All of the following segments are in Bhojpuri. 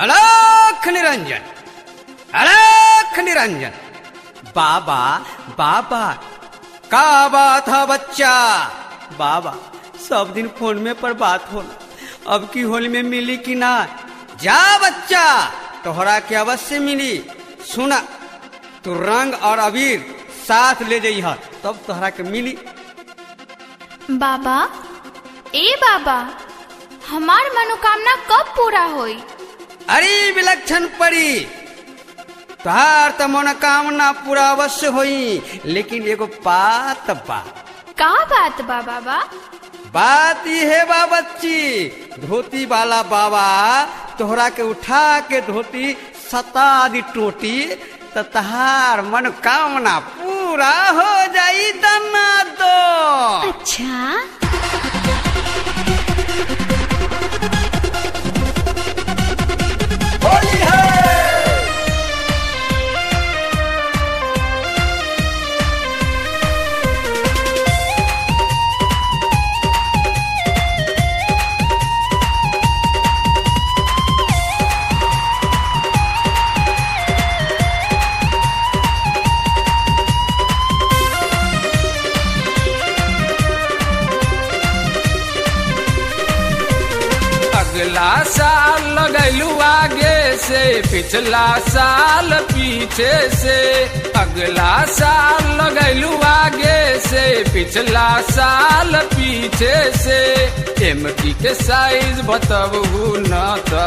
अलख निरंजन अलख निरंजन बाबा बाबा का बात है बच्चा बाबा सब दिन फोन में पर बात होला अब की होली में मिली कि ना जा बच्चा तोहरा के अवश्य मिली सुना तू रंग और अबीर साथ ले जइह तब तोहरा के मिली बाबा ए बाबा हमार मनोकामना कब पूरा होई अरे विलक्षण परी तोहार तो मनोकामना पूरा अवश्य होई लेकिन एगो बात बा का बात बा बाबा बात ही है बा बच्ची धोती वाला बाबा तोहरा के उठा के धोती सता दी टोटी तो तहार मनोकामना पूरा हो जाई दना दो अच्छा होली है अगला साल लगैलू आगे से पिछला साल पीछे से अगला साल लगैलू आगे से पिछला साल पीछे से एमटी के साइज बतबू न त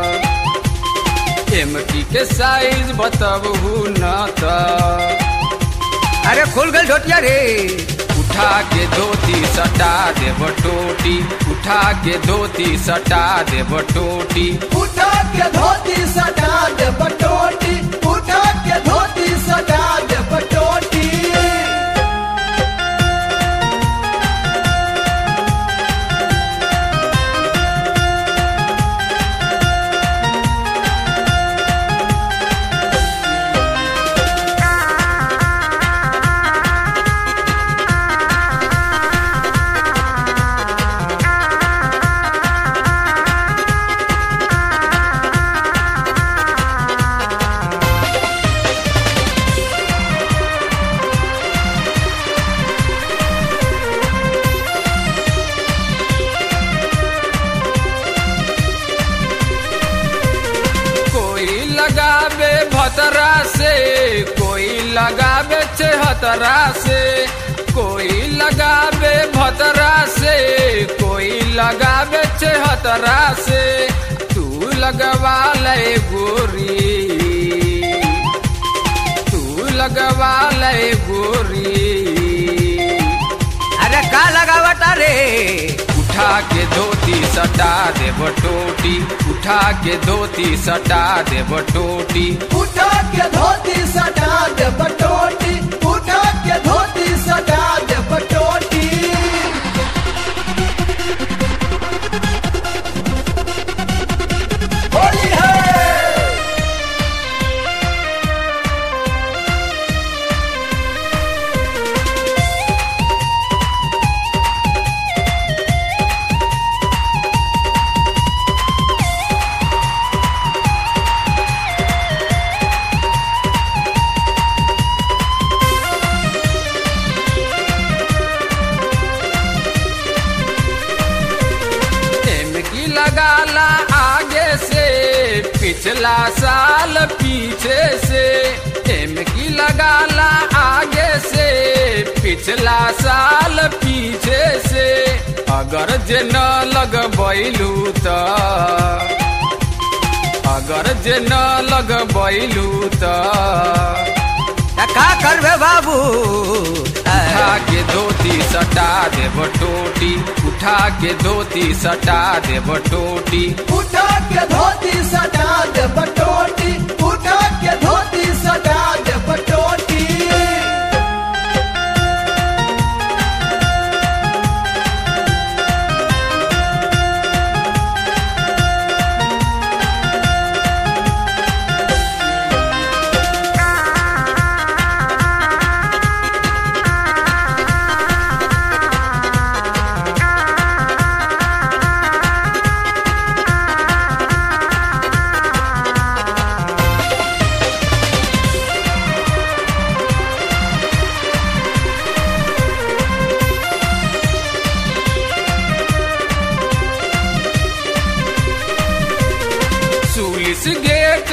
एमटी के साइज बतबू न त अरे खुल गल ढोटिया रे उठा के धोती सटा देव टोटी उठा के धोती सटा देव टोटी उठा के धोती सटा दे बटोटी उठा के धोती सटा दे बटोटी कोई लगावे भतरा से कोई लगावे छहतरा से कोई लगावे भतरा से कोई लगावे छहतरा से तू लगवा ले गोरी तू लगवा ले गोरी अरे का लगावता रे उठा के धोती सटा देव टोटी उठा के धोती सटा देव टोटी उठा के धोती सटा दे बटोटी उठा के धोती सटा दे बटोटी होली है एमकी लगाला आगे से पिछला साल पीछे से एमकी लगाला आगे से पिछला साल पीछे से अगर जे न लगबैलू त अगर जे न लगबैलू त त का करबे बाबू उठा के धोती सटा देव टोटी उठा के धोती सटा देव टोटी उठा के धोती सटा दे बटोटी उठा के धोती सटा दे बटोटी उठा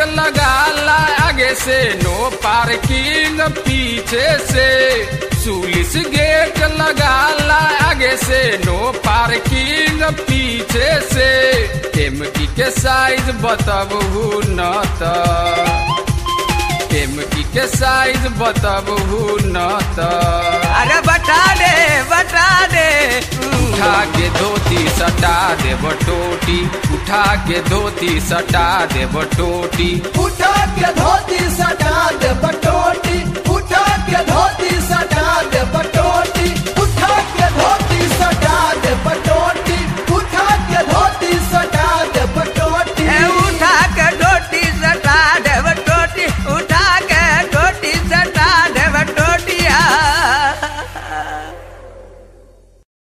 लगाला आगे से नो पार्किंग पीछे से सुलिस गेट लगाला आगे से नो पार्किंग पीछे से एमकी के साइज बताबू न त एमकी के साइज बताबू न त अरे बता दे बता दे उठा के धोती सटा देब टोटी उठा के धोती सटा देब टोटी उठा के धोती सटा दे बटोटी उठा के धोती